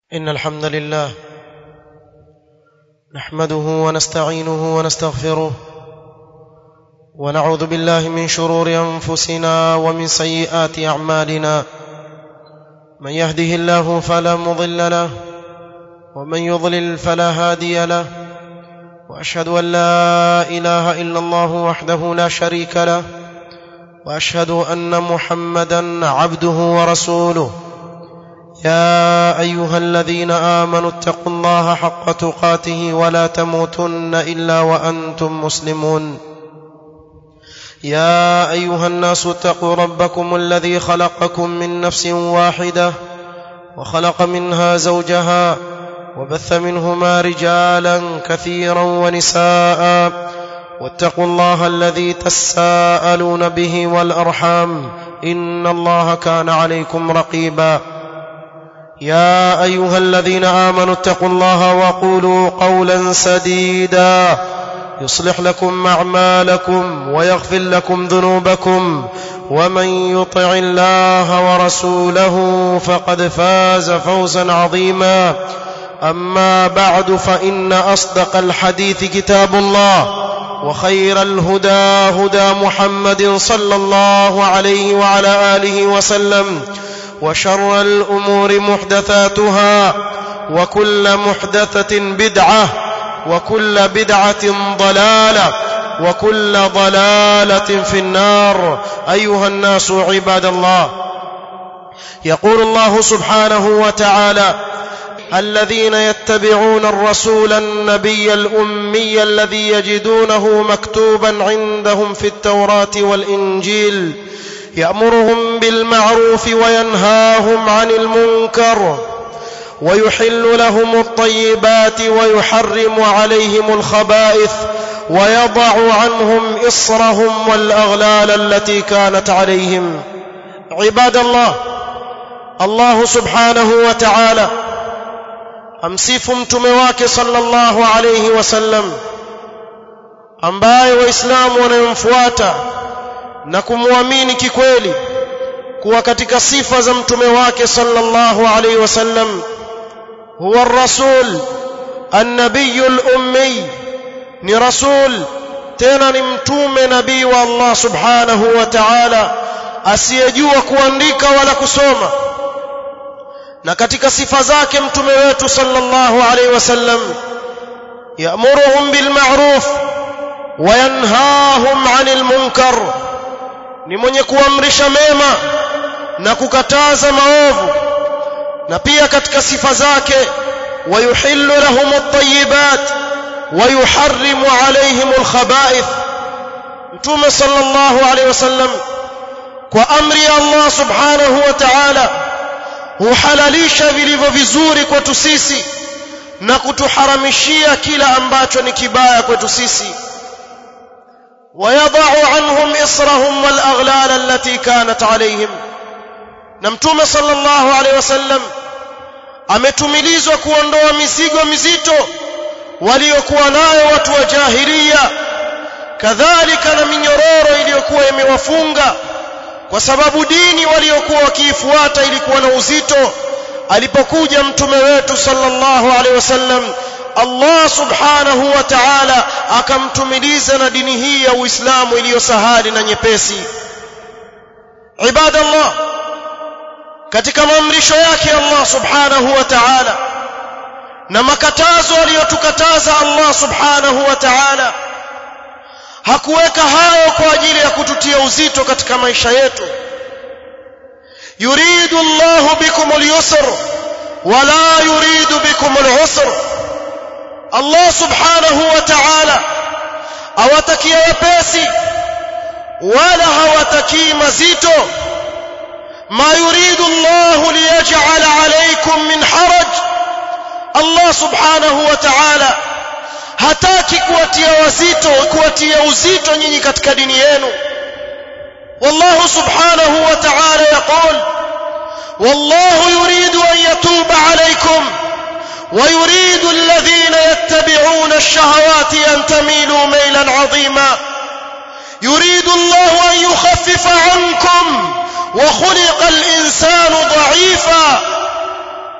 إن الحمد لله نحمده ونستعينه ونستغفره ونعوذ بالله من شرور أنفسنا ومن سيئات أعمالنا من يهده الله فلا مضل له ومن يضلل فلا هادي له وأشهد أن لا إله إلا الله وحده لا شريك له وأشهد أن محمدا عبده ورسوله يا ايها الذين امنوا اتقوا الله حق تقاته ولا تموتن الا وانتم مسلمون يا ايها الناس اتقوا ربكم الذي خلقكم من نفس واحده وخلق منها زوجها وبث منهما رجالا كثيرا ونساء واتقوا الله الذي تساءلون به والارحام ان الله كان عليكم رقيبا يا ايها الذين امنوا اتقوا الله وقولوا قولا سديدا يصلح لكم اعمالكم ويغفر لكم ذنوبكم ومن يطع الله ورسوله فقد فاز فوزا عظيما اما بعد فان اصدق الحديث كتاب الله وخير الهدى هدى محمد صلى الله عليه وعلى اله وسلم وشر الامور محدثاتها وكل محدثه بدعه وكل بدعه ضلاله وكل ضلاله في النار ايها الناس عباد الله يقول الله سبحانه وتعالى الذين يتبعون الرسول النبي الامي الذي يجدونه مكتوبا عندهم في التوراه والانجيل يامرهم بالمعروف وينهاهم عن المنكر ويحل لهم الطيبات ويحرم عليهم الخبائث ويضع عنهم اصرهم والاغلال التي كانت عليهم عباد الله الله سبحانه وتعالى amsifu mtume wake sallallahu alayhi wasallam ambaye waislamu wanayomfuata na kumwamini kikweli kuwa katika sifa za mtume wake sallallahu alayhi wasallam huwa rasul النبي الأمي ni rasul tena ni mtume nabii wa Allah subhanahu wa ta'ala asiyejua kuandika wala kusoma na katika sifa zake mtume wetu sallallahu alayhi wasallam ya'muruhum bil ma'ruf wa yanhahum 'anil munkar ni mwenye kuamrisha mema na kukataza maovu na pia katika sifa zake wayuhillu lahum at-tayyibat wa yuharrimu alayhim al-khaba'ith mtume sallallahu alayhi wasallam kwa amri ya Allah subhanahu wa ta'ala huhalalisha vilivyo vizuri kwetu sisi na kutuharamishia kila ambacho ni kibaya kwetu sisi ويضع عنهم إصرهم والأغلال التي كانت عليهم نمتوم صلى الله عليه وسلم ametumilizwa kuondoa mizigo mizito waliokuwa nayo watu wa jahilia kadhalika na minyororo iliyokuwa imewafunga kwa sababu dini waliokuwa wakiifuata ilikuwa na uzito alipokuja mtume wetu sallallahu alaihi wasallam Allah subhanahu wa ta'ala akamtumiliza na dini hii ya Uislamu iliyo sahali na nyepesi ibadallah katika maamrisho yake Allah subhanahu wa ta'ala na makatazo aliyotukataza Allah subhanahu wa ta'ala hakuweka hayo kwa ajili ya kututia uzito katika maisha yetu yuridu Allah bikum al-yusr wala yuridu bikum al-usr Allah subhanahu wa ta'ala awatakia wepesi wala hawatakii mazito ma yuridu Allah liyaj'ala alaykum min haraj Allah subhanahu wa ta'ala hataki kuwatia wazito kuwatia uzito nyinyi katika dini yenu والله سبحانه وتعالى يقول والله يريد أن يتوب عليكم ويريد الذين يتبعون الشهوات أن تميلوا ميلا عظيما يريد الله أن يخفف عنكم وخلق الإنسان ضعيفا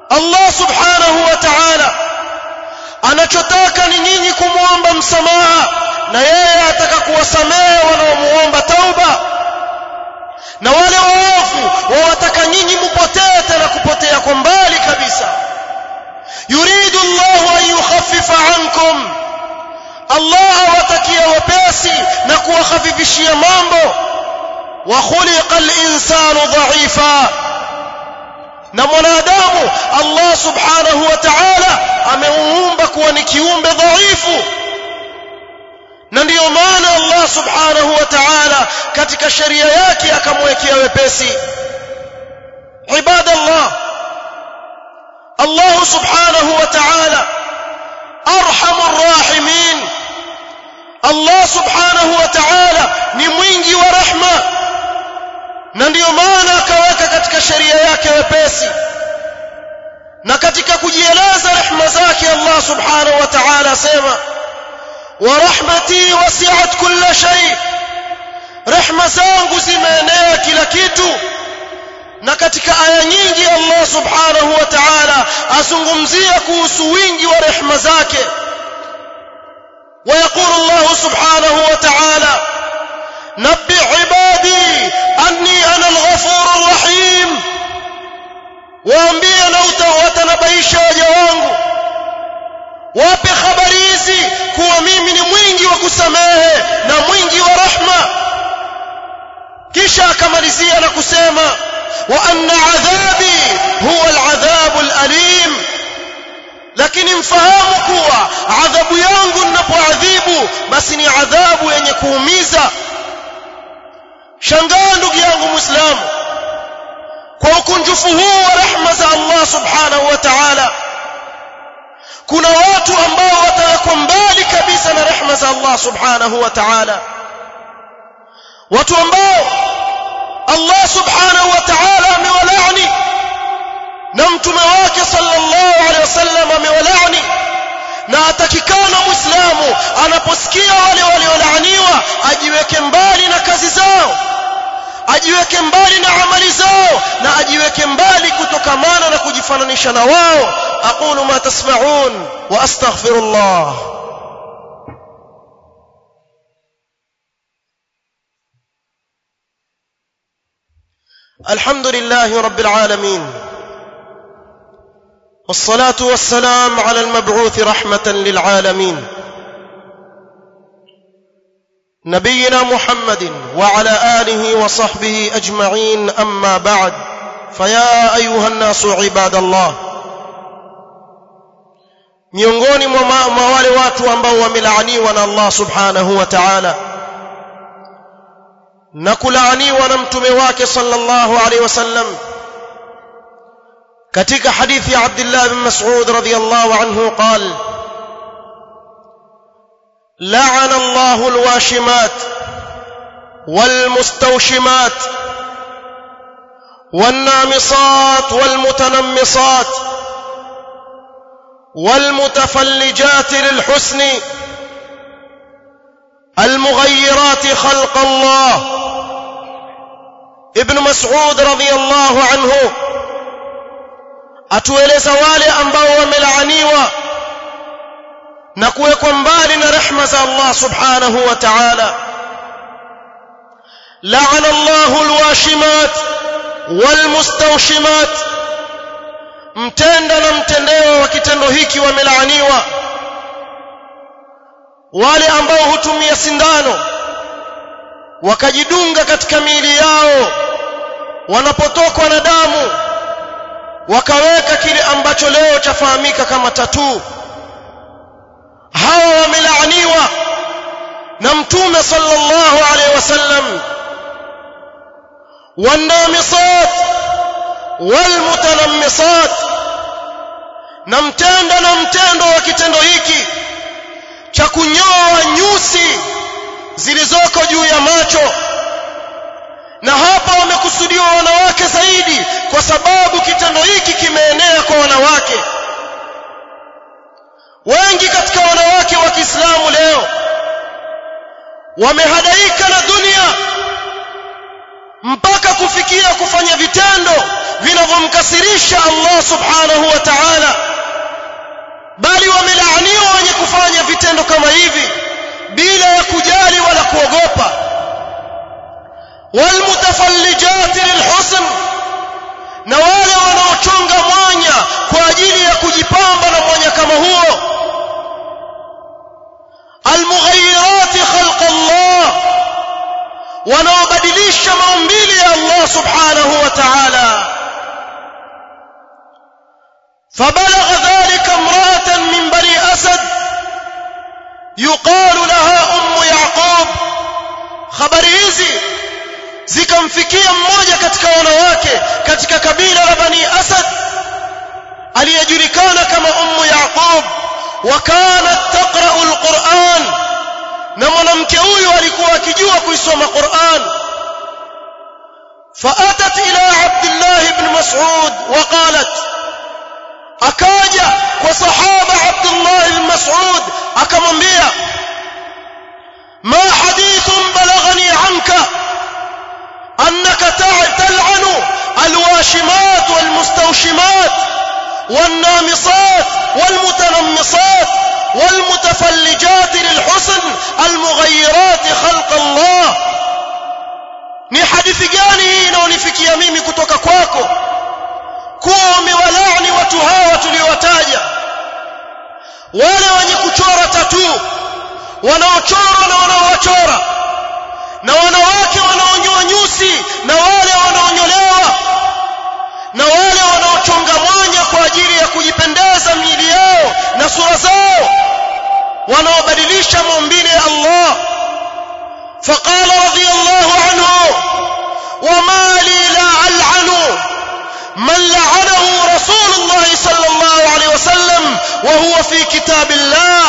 Allah subhanahu wa ta'ala anachotaka ni nyinyi kumwomba msamaha na yeye ataka kuwasamehe wanaomuomba tauba na wale waovu wawataka nyinyi mupotee tena kupotea kwa mbali kabisa yuridu Allah an yukhaffifa ankum Allah awatakia wepesi na kuwakhafifishia mambo wa khuliqa al-insanu dha'ifa na mwanadamu Allah subhanahu wa ta'ala amemuumba kuwa ni kiumbe dhaifu na ndiyo maana Allah subhanahu wa ta'ala katika sheria yake akamwekea wepesi ibadallah Allah subhanahu wa ta'ala arhamur rahimin Allah subhanahu wa ta'ala ni mwingi wa rahma na ndiyo maana akaweka katika sheria yake wepesi na katika kujieleza rehema zake Allah subhanahu wa ta'ala asema wa rahmati wasi'at kulla shay rehema zangu zimeenea kila kitu na katika aya nyingi Allah subhanahu wa ta'ala azungumzia kuhusu wingi wa rehema zake ويقول الله سبحانه وتعالى نبئ عبادي أني أنا الغفور الرحيم waambie na watanabaisha waja wangu wape habari hizi kuwa mimi ni mwingi wa kusamehe na mwingi wa rahma kisha akamalizia na kusema wa anna adhabi huwa aladhabu alalim lakini mfahamu kuwa adhabu yangu ninapoadhibu basi ni adhabu yenye kuumiza shangaa ndugu yangu muislamu kwa ukunjufu huu wa rehma za Allah subhanahu wa ta'ala kuna watu ambao watawekwa mbali kabisa na rehma za Allah subhanahu wa ta'ala watu ambao Allah subhanahu wa ta'ala amewalaani na mtume wake sallallahu alaihi wasallam amewalaani na atakikana muislamu anaposikia wale waliolaaniwa ajiweke mbali na kazi zao ajiweke mbali na amali zao na ajiweke mbali kutokamana na kujifananisha na wao aqulu ma tasma'un wa astaghfirullah الحمد لله رب العالمين والصلاه والسلام على المبعوث رحمه للعالمين نبينا محمد وعلى اله وصحبه اجمعين اما بعد فيا ايها الناس عباد الله miongoni mwa wale watu ambao wamelaaniwa na Allah subhanahu wa ta'ala na kulaaniwa na mtume wake sallallahu alaihi wasallam katika hadithi ya Abdullah bin Mas'ud radhiyallahu anhu قال لعن الله الواشمات والمستوشمات والنامصات والمتنمصات والمتفلجات للحسن المغيرات خلق الله ابن مسعود رضي الله عنه atueleza wale ambao wamelaaniwa na kuwekwa mbali na rehma za Allah subhanahu wa ta'ala la'ana Allahu alwashimat walmustawshimat mtenda na mtendewa wa kitendo hiki wamelaaniwa wale ambao hutumia sindano wakajidunga katika miili yao wanapotokwa na damu wakaweka kile ambacho leo chafahamika kama tatuu hawa wamelaaniwa na mtume sallallahu alaihi wasallam wanamisat walmutanammisat na mtendo na mtendo wa kitendo hiki cha kunyoa nyusi zilizoko juu ya macho na hapa wamekusudiwa wanawake zaidi kwa sababu kitendo hiki kimeenea kwa wanawake wengi katika wanawake wa Kiislamu leo wamehadaika na dunia mpaka kufikia kufanya vitendo vinavyomkasirisha Allah subhanahu wa ta'ala bali wamelaaniwa wenye kufanya vitendo kama hivi bila ya kujali wala kuogopa walmutafallijati lilhusn na wale wanaochonga mwanya kwa ajili ya kujipamba na mwanya kama huo almughayyirati khalq Allah wanaobadilisha maumbile ya Allah subhanahu wa ta'ala فبلغ ذلك امرأة من بني أسد يقال لها أم يعقوب habari hizi zikamfikia mmoja katika wanawake katika kabila la bani asad aliyejulikana kama ummu yaqub wa kanat taqra'u alquran na mwanamke huyu alikuwa akijua kuisoma quran فاتت الى عبد الله بن مسعود وقالت akaja kwa sahaba Abdullah ibn Mas'ud akamwambia ma hadithun balaghani anka annaka tal'anu alwashimat walmustawshimat والنامصات والمتنمصات والمتفلجات للحسن المغيرات خلق الله ni hadithi gani hii inaonifikia mimi kutoka kwako kuwa umewalaani watu hawa tuliowataja wale wenye kuchora tatu wanaochora na wanaowachora na wanawake wanaonyoa nyusi na wale wanaonyolewa na wale wanaochonga mwanya kwa ajili ya kujipendeza miili yao na sura zao wanaobadilisha maumbile ya Allah فقال رضي الله عنه وما لي لا ألعن من لعنه رسول الله صلى الله عليه وسلم وهو في كتاب الله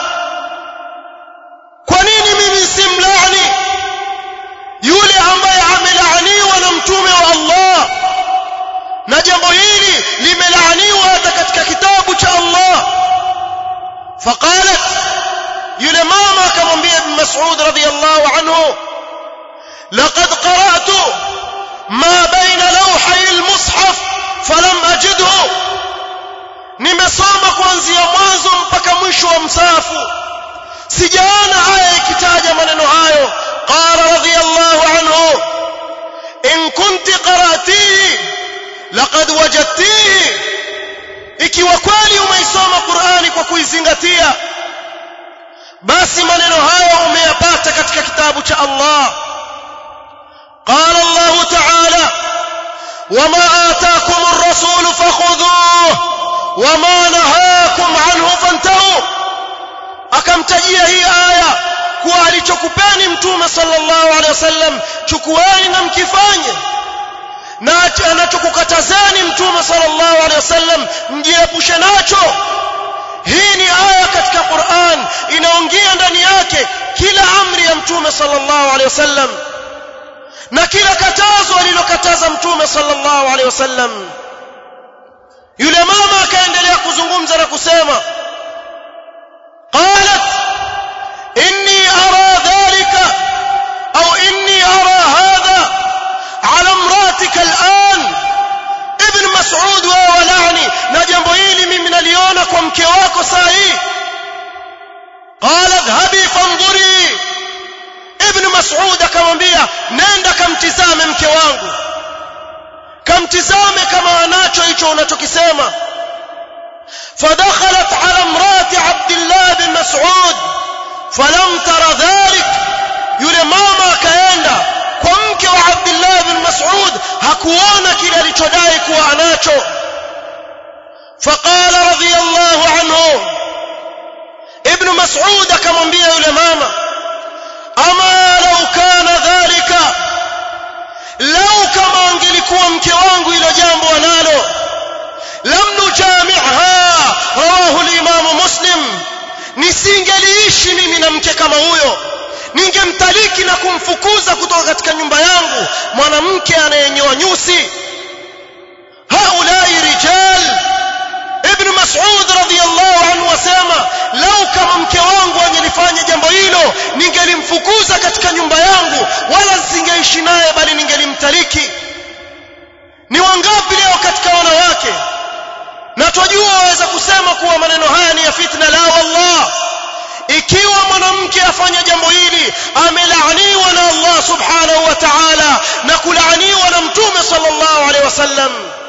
kwa nini mimi simlaani yule ambaye amelaaniwa na mtume wa Allah na jambo hili limelaaniwa hata katika kitabu cha Allah faqalat yule mama akamwambia ibn Mas'ud radhiyallahu anhu laqad qara'tu ما بين لوحي المصحف فلم أجده nimesoma kuanzia mwanzo mpaka mwisho wa msafu sijaona aya ikitaja maneno hayo qala radiyallahu anhu in kunti qara'tihi laqad wajadtihi ikiwa kweli umeisoma Qur'ani kwa kuizingatia basi maneno hayo umeyapata katika kitabu cha Allah قال الله تعالى وما آتاكم الرسول فخذوه وما نهاكم عنه فانتهوا akamtajia hii aya kuwa alichokupeni mtume sallallahu alaihi wasallam chukueni na mkifanye na anachokukatazeni mtume sallallahu alaihi wasallam mjiepushe nacho hii ni aya katika Qur'an inaongea ndani yake kila amri ya mtume sallallahu alaihi wasallam na kila katazo alilokataza mtume sallallahu alaihi wasallam yule mama akaendelea kuzungumza na kusema qalat inni ara dhalika au inni ara hadha ala imratika al'an ibn mas'ud wa walani na jambo hili mimi naliona kwa mke wako saa hii qala dhahabi fanzuri ibn mas'ud akamwambia nenda kamtizame mke wangu kamtizame kama anacho hicho unachokisema فدخلت على امراه عبد الله بن مسعود فلم تر ذلك yule mama akaenda kwa mke wa Abdullah bin Mas'ud hakuona kile alichodai kuwa anacho فقال رضي الله عنه ابن مسعود akamwambia yule mama ama lau kana dhalika lau kama angelikuwa mke wangu hilo jambo analo lam nujami'ha rawahu al-imam muslim nisingeliishi mimi na mke kama huyo ningemtaliki na kumfukuza kutoka katika nyumba yangu mwanamke anayenyoa nyusi haulai rijal ibn mas'ud radiyallahu anhu wasema lau kama mke wangu angelifanya jambo hilo ningelimfukuza katika nyumba yangu wala singeishi naye bali ningelimtaliki ni wangapi leo katika wanawake na twajua waweza kusema kuwa maneno haya ni ya fitna la wallah ikiwa mwanamke afanya jambo hili amelaaniwa na Allah subhanahu wa ta'ala na kulaaniwa na mtume sallallahu alaihi wasallam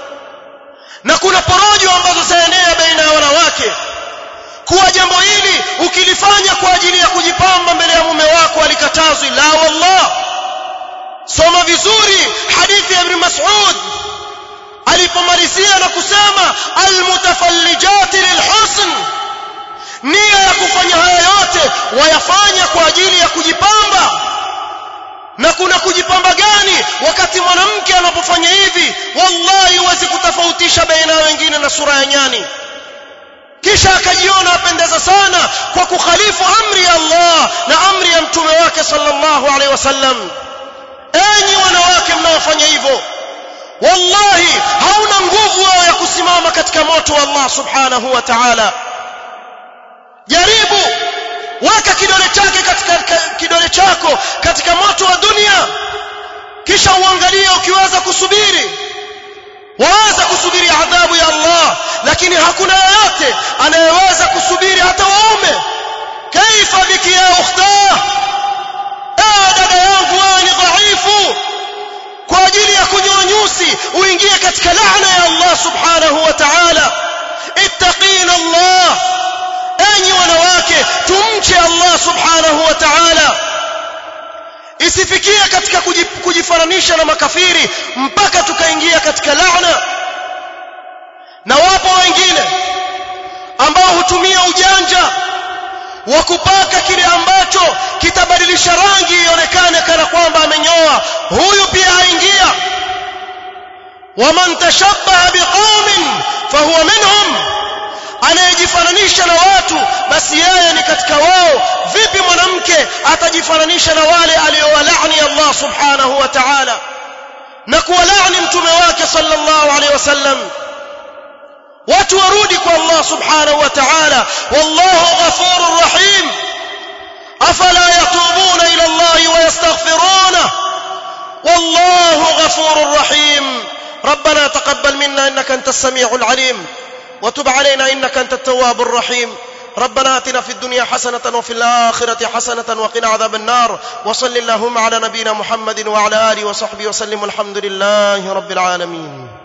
na kuna porojo ambazo zaenea baina ya wanawake kuwa jambo hili ukilifanya kwa ajili ya kujipamba mbele ya mume wako alikatazwi la wallah soma vizuri hadithi ya ibn Mas'ud alipomalizia na kusema almutafallijati lilhusn nia ya kufanya haya yote wayafanya kwa ajili ya kujipamba na kuna kujipamba gani wakati mwanamke anapofanya hivi wallahi huwezi kutofautisha baina ya wengine na sura ya nyani kisha akajiona apendeza sana kwa kukhalifu amri ya Allah na amri ya mtume wake sallallahu alaihi wasallam enyi wanawake mnaofanya hivyo wallahi hauna nguvu wao ya kusimama katika moto wa Allah subhanahu wa ta'ala jaribu weka kidole chake katika kidole chako katika moto wa dunia kisha uangalie ukiweza kusubiri waweza kusubiri adhabu ya Allah lakini hakuna yeyote anayeweza kusubiri hata waume kaifa biki ya ukhta eh dada yangu wewe ni dhaifu kwa ajili ya kunyoa nyusi uingie katika laana ya Allah subhanahu wa ta'ala ittaqina Allah enyi wanawake tumche Allah subhanahu wa ta'ala isifikie katika kujifananisha na makafiri mpaka tukaingia katika laana na wapo wengine ambao hutumia ujanja wa kupaka kile ambacho kitabadilisha rangi ionekane kana kwamba amenyoa huyu pia aingia waman tashabbaha biqaumin fahuwa minhum anayejifananisha na watu basi yeye ni katika wao vipi mwanamke atajifananisha na wale aliowalaani Allah subhanahu wa ta'ala na kuwalaani mtume wake sallallahu alaihi wasallam watu warudi kwa Allah subhanahu wa ta'ala wallahu ghafurur rahim afala yatubuna ila Allah wa yastaghfiruna wallahu ghafurur rahim ربنا تقبل منا انك انت السميع العليم وتب علينا انك انت التواب الرحيم ربنا اتنا في الدنيا حسنه وفي الاخره حسنه وقنا عذاب النار وصل اللهم على نبينا محمد وعلى اله وصحبه وسلم والحمد لله رب العالمين